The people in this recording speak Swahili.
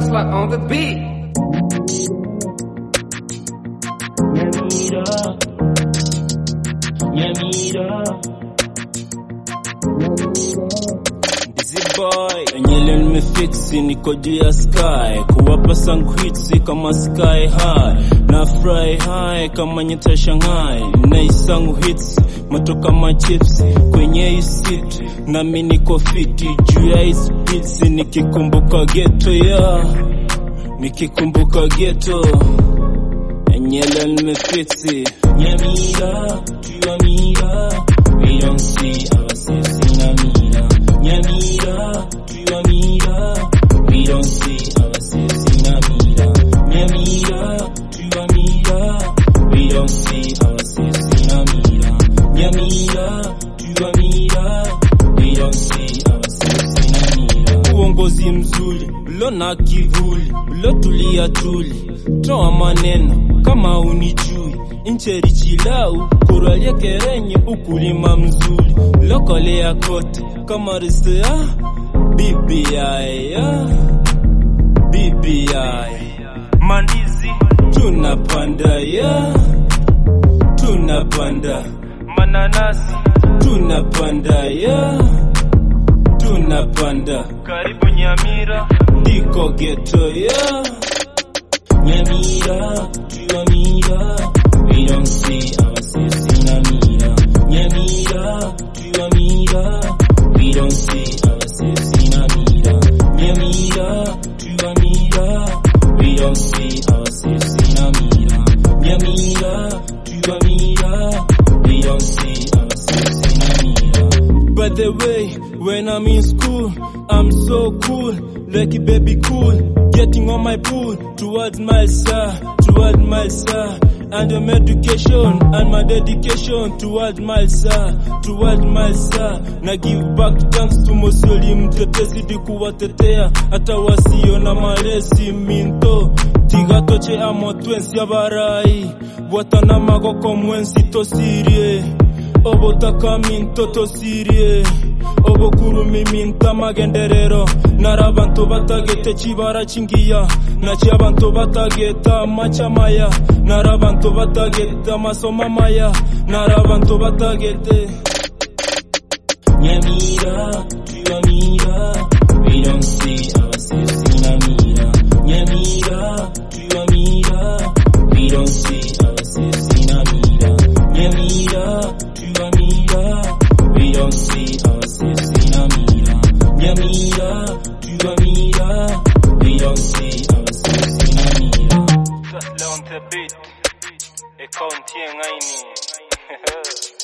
hustler on the beat. Nyamira Busy boy Enyele nimefiksi niko juu ya sky Kuwapa sangu hits kama sky high Na fry high kama nyota ya Shanghai Naisangu hits moto kama chips Kwenye hii seat nami niko fiti Juu ya hii speeds nikikumbuka ghetto yeah Nikikumbuka ghetto Enyele nimefiksi Nyamira, Nyamira We don't see ourselves in Amira Nyamira, Nyamira We don't see ourselves in Amira Nyamira, Nyamira We don't see ourselves in Amira Nyamira, Nyamira We don't see ourselves in Amira Uongozi mzuri, ulona kivuli, ulotulia tuli Toa maneno kama unijui Incheri chilau, kuralia kerenye ukulima mzuri Lokolea kote kama risea BBI ya BBI Mandizi tunapanda ya Tunapanda mananasi tunapanda ya tunapanda karibu Nyamira ndiko geto ya Nyamira Nyamira we don't see ourselves in Amira Nyamira Nyamira we don't see ourselves in Amira Nyamira Nyamira we don't see ourselves in Amira Nyamira Nyamira we don't see ourselves in Amira By the way, when I'm in school, I'm so cool, like a baby cool, getting on my pool towards my star, towards my star. And my education and my dedication towards my star, towards my star. Na give back thanks to Mosoli mtetezi di kuwatetea hata wasio na malesi minto tigatoche amotwensi abarai bwatana magoko mwensi tosirie obotaka mintoto sirie obokurumi minta magenderero nari abantu batagete kibara kingiya naki abantu batageta machamaya nari abantu batageta amasomo amaya nari abantu batagete Nyamira, Nyamira, we don't see ourselves in Amira. Nyamira, Nyamira, we don't see ourselves in Amira. Nyamira, Nyamira, we don't see ourselves in Amira. Nyamira, Nyamira, we don't see ourselves in Amira. Just on the beat, a county ngaini.